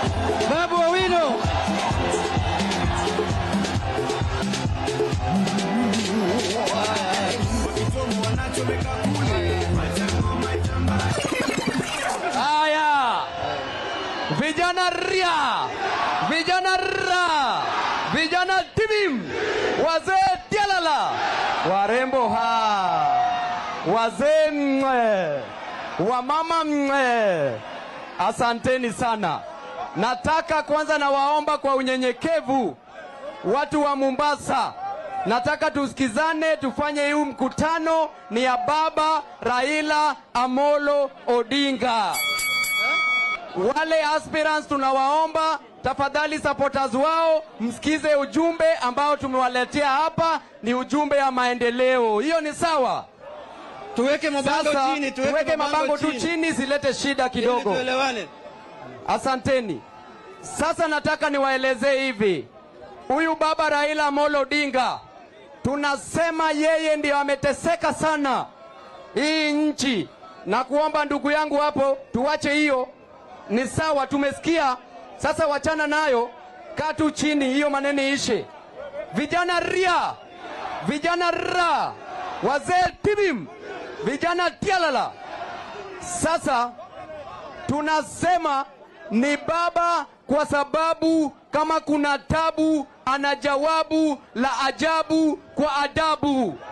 Babu Owino. Haya, vijana ria, vijana ra, vijana tibim, wazee tialala, warembo ha, wazee mwe, wamama mwe, asanteni sana. Nataka kwanza nawaomba kwa unyenyekevu, watu wa Mombasa, nataka tusikizane, tufanye huu mkutano ni ya baba Raila Amolo Odinga. Wale aspirants tunawaomba tafadhali, supporters wao msikize ujumbe ambao tumewaletea hapa, ni ujumbe ya maendeleo. Hiyo ni sawa? Tuweke mabango Sasa chini, tuweke mabango tu chini, zilete shida ili kidogo. tuelewane. Asanteni. Sasa nataka niwaelezee hivi, huyu baba Raila Amolo Odinga tunasema yeye ndio ameteseka sana hii nchi, na kuomba ndugu yangu hapo, tuwache hiyo. Ni sawa, tumesikia. Sasa wachana nayo, kaa tu chini, hiyo maneno ishe. Vijana ria, vijana ra, wazee tibim, vijana tialala. Sasa tunasema ni baba kwa sababu kama kuna tabu ana jawabu la ajabu kwa adabu.